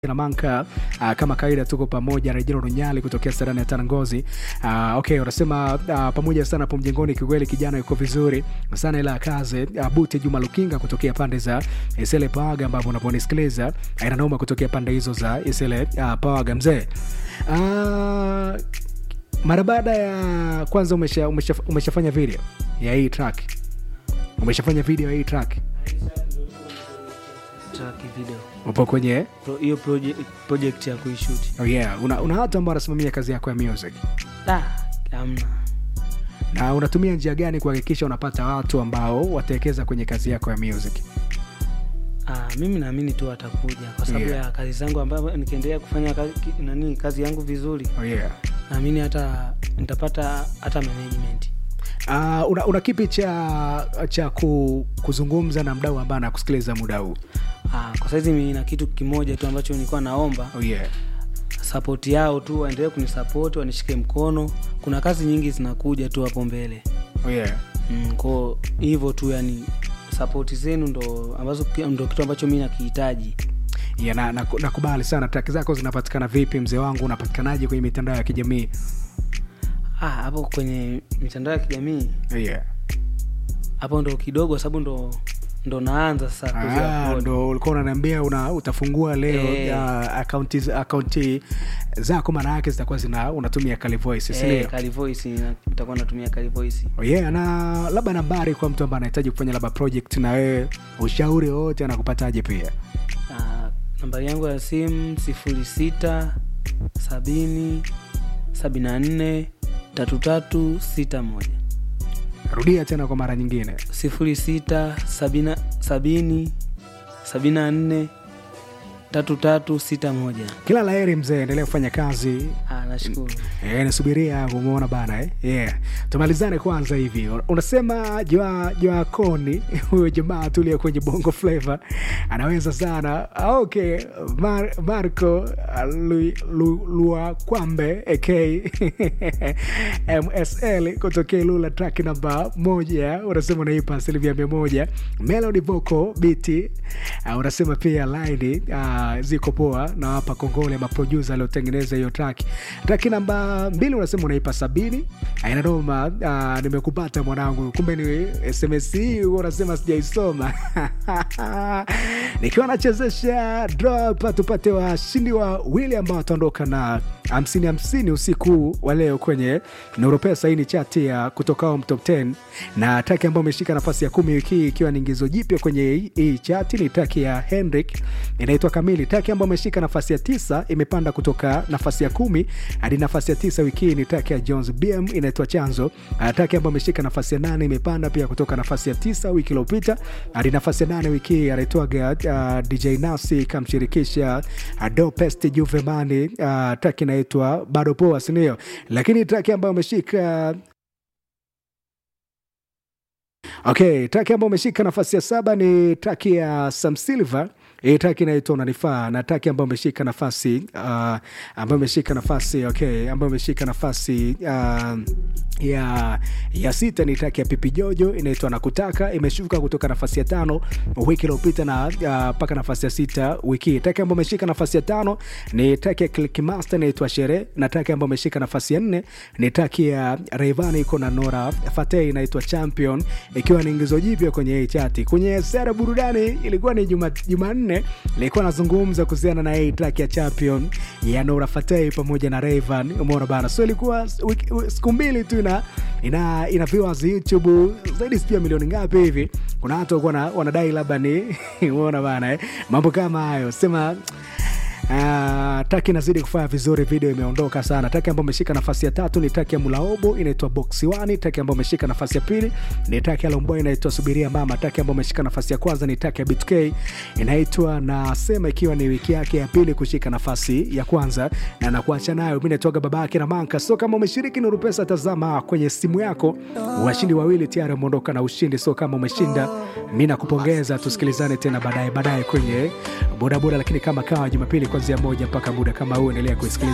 Manka uh, kama kawaida tuko pamoja Rejero Runyali kutokea Serani ya Tanangozi. Uh, okay, unasema uh, pamoja sana hapo mjengoni, kikweli kijana yuko vizuri sana, ila kaze uh, Buti Juma Lukinga kutokea pande za Isele Pawaga, ambapo unaponisikiliza aina noma kutokea pande hizo za Isele uh, Pawaga mzee. Uh, mara baada ya kwanza umesha, umesha, umeshafanya video ya hii track, umeshafanya video ya hii track, track video upo kwenye Pro- hiyo project, project ya kuishuti oh yeah, una, una watu ambao wanasimamia kazi yako ya music ah, amna na unatumia njia gani kuhakikisha unapata watu ambao watawekeza kwenye kazi yako ya music ah, mimi naamini tu watakuja kwa sababu Yeah. ya kazi zangu ambayo nikiendelea kufanya kazi, ki- nani kazi yangu vizuri oh yeah. naamini hata nitapata hata management Uh, una, una kipi cha cha ku, kuzungumza na mdau ambaye anakusikiliza muda huu ah, kwa saizi mi na kitu kimoja tu ambacho nilikuwa naomba oh yeah. sapoti yao tu waendelee kunisapoti wanishike mkono kuna kazi nyingi zinakuja tu hapo mbele Oh yeah. mm, ko hivyo tu yani sapoti zenu ndo ambazo ndo kitu ambacho mi nakihitaji Yeah, na, na, nakubali sana traki zako zinapatikana vipi mzee wangu unapatikanaje kwenye mitandao ya kijamii Ah, hapo kwenye mitandao ya kijamii oh yeah. hapo ndo kidogo sababu ndo ndo naanza sasa Ah, kuzi-upload. ndo ulikuwa unaniambia una utafungua leo Eh. ya akaunti akaunti zako maana yake zitakuwa zina unatumia Kali Voice si Eh, ndio? Kali Voice, na- nitakuwa natumia Kali Voice. Oh yeah, na labda nambari kwa mtu ambaye anahitaji kufanya labda project na wewe ushauri wowote anakupataje pia Ah, nambari yangu ya simu sifuri sita sabini sabini na nne tatu tatu sita moja rudia tena kwa mara nyingine sifuri sita sabina- sabini sabini na nne tatu tatu sita moja kila laheri mzee endelea kufanya kazi Ah, nashukuru Eh, nisubiria umeona bana eh? yeah. tumalizane kwanza hivi unasema jua jua koni huyo jamaa tulia kwenye bongo flava anaweza sana Ah, okay Mar marco ah, Lu- Lu- luakwambe ak msl kutokea lula track namba moja unasema unaipa asilimia mia moja melody vocal biti uh, unasema pia laini uh, ziko poa na hapa kongole maprodusa aliotengeneza hiyo track track namba mbili unasema unaipa sabini ainanoma uh, nimekupata mwanangu kumbe ni sms hii huwa unasema sijaisoma nikiwa nachezesha drop tupate washindi wawili ambao wataondoka na hamsini hamsini usiku wa leo kwenye neuropesa hii ni chati ya kutoka home top 10 na taki ambayo ameshika nafasi ya kumi wiki hii ikiwa ni ingizo jipya kwenye hii- hii chati ni taki ya henrik inaitwa kamili taki ambayo ameshika nafasi ya tisa imepanda kutoka nafasi ya kumi hadi nafasi ya tisa wiki hii ni taki ya jones bm inaitwa chanzo Ah, taki ambayo ameshika nafasi ya nane imepanda pia kutoka nafasi ya tisa wiki iliyopita hadi nafasi ya nane wiki hii anaitwaga uh, dj nasi kamshirikisha uh, dopest juvemani uh, taki inaitwa bado poa sindio lakini taki ambayo ameshika okay taki ambayo ameshika nafasi ya saba ni taki ya sam silver hii taki inaitwa unanifaa na taki ambayo ameshika nafasi uh, ambayo ameshika nafasi okay ambayo ameshika nafasi uh, ya ya sita ni taki ya pipi jojo inaitwa nakutaka imeshuka kutoka nafasi ya tano wiki iliyopita na uh, mpaka nafasi ya sita wiki hii. taki ambayo ameshika nafasi ya tano ni taki ya clickmaster inaitwa shere na taki ambayo ameshika nafasi ya nne ni taki ya Rayvanny iko na Nora Fatei inaitwa champion ikiwa ni ingizo jipya kwenye hii chati kwenye sera burudani ilikuwa ni juma jumanne ilikuwa nazungumza kuhusiana na hii track ya champion ya Nora Fatei pamoja na Rayvan umeona bana so ilikuwa wiki- wi- siku mbili tu ina ina, ina viewers YouTube zaidi sijui ya milioni ngapi hivi kuna watu walikuwa wana- wanadai labda ni umeona bana eh? mambo kama hayo sema Uh, taki inazidi kufanya vizuri video imeondoka sana taki ambayo ameshika nafasi ya tatu ni taki ya mulaobo inaitwa boxiwani taki ambayo ameshika nafasi ya pili ni taki ya lomboy inaitwa subiria mama taki ambayo ameshika nafasi ya kwanza ni taki ya btk inaitwa nasema ikiwa ni wiki yake ya pili kushika nafasi ya kwanza na nakuacha nayo mi naitwaga babake na manka so kama umeshiriki nuru pesa tazama kwenye simu yako washindi wawili tayari wameondoka na ushindi so kama umeshinda mi nakupongeza tusikilizane tena baadaye baadaye kwenye bodaboda lakini kama kawa jumapili kuanzia moja mpaka muda kama huu endelea kuisikiliza